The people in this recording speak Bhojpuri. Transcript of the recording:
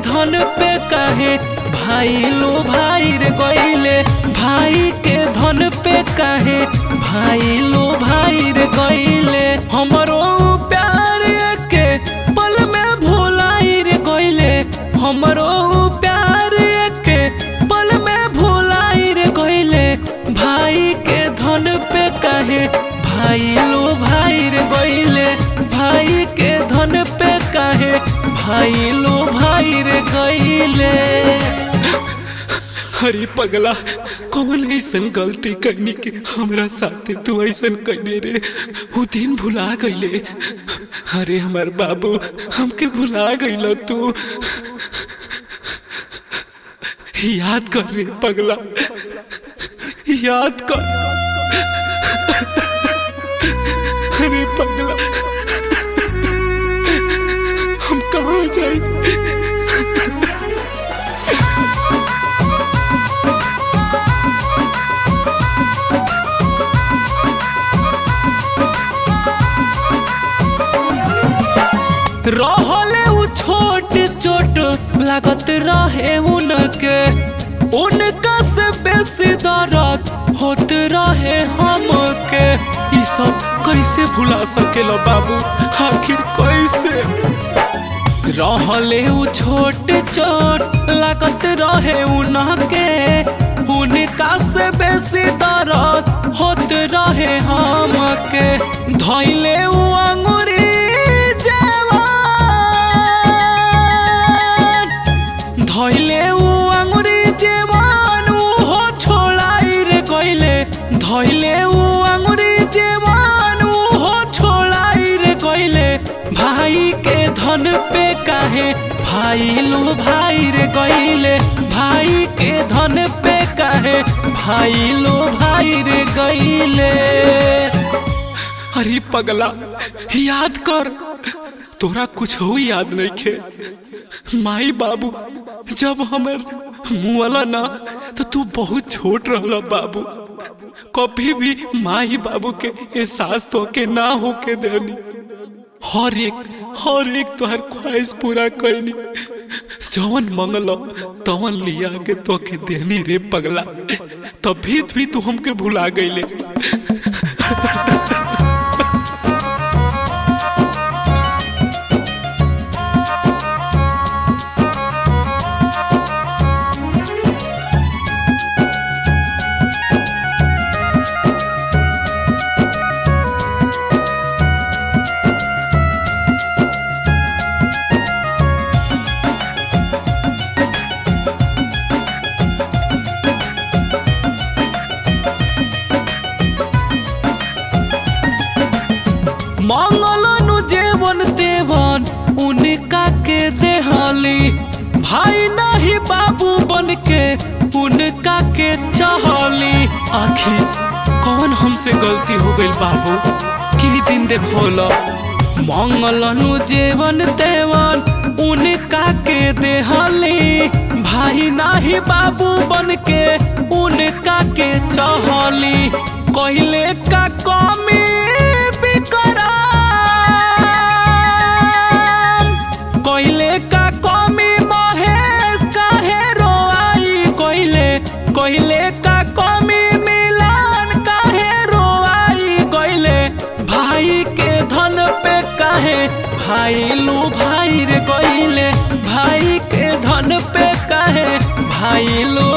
धन पे काहे भाई लो भाई रे गईले भाई के धन पे काहे भाई लो भाई रे गईले हमरो प्यार के पल में भुलाई रे गईले हमरो प्यार के पल में भुलाई रे गईले भाई के धन पे काहे भाई लो भाई रे गईले भाई के धन पे काहे भाई लो भाई रे गईले अरे पगला कौन ऐसन गलती करनी के हमरा साथे तू ऐसन करने रे वो दिन भुला गईले अरे हमार बाबू हमके भुला गईलो तू याद कर रे पगला याद कर अरे पगला हम कहाँ जाए रहले उ छोट छोट लागत रहे उनके उनका से बेसी दर्द होत रहे हमके ई सब कैसे भुला सकेलो बाबू आखिर कैसे रहले उ छोट छोट लागत रहे उनके उनका से बेसी दर्द होत रहे हमके धैले उ अंगुरी धैले उ अंगुरी जेवान उ हो छोड़ाई रे गइले धैले उ अंगुरी जेवान उ हो छोड़ाई रे गइले भाई के धन पे काहे भाई लो भाई रे गइले भाई के धन पे काहे भाई लो भाई रे गइले अरे पगला याद कर तोरा कुछ हो याद नहीं खे माई बाबू जब हमर मुआला ना तो तू बहुत छोट रहला बाबू कभी भी माई बाबू के एहसास तो के ना होके देनी हर एक हर एक तोहर ख्वाहिश पूरा करनी जवन मंगल तवन लिया के तो के देनी रे पगला तभी भी तू हमके भुला गईले मंगलनु जेवन तेवन उनका के देहली भाई नहीं बाबू बन के उनका के चाहली आखिर कौन हमसे गलती हो गई बाबू की दिन देखोला मंगलनु जेवन तेवन उनका के देहली भाई नाही बाबू बन के उनका के चाहली कहले का कमी कोइले का कमी महेश काहे रोआई कोइले कोइले का कमी मिलान काहे रोआई कोइले भाई के धन पे काहे भाई लू भाई रे कोइले भाई के धन पे काहे भाई लू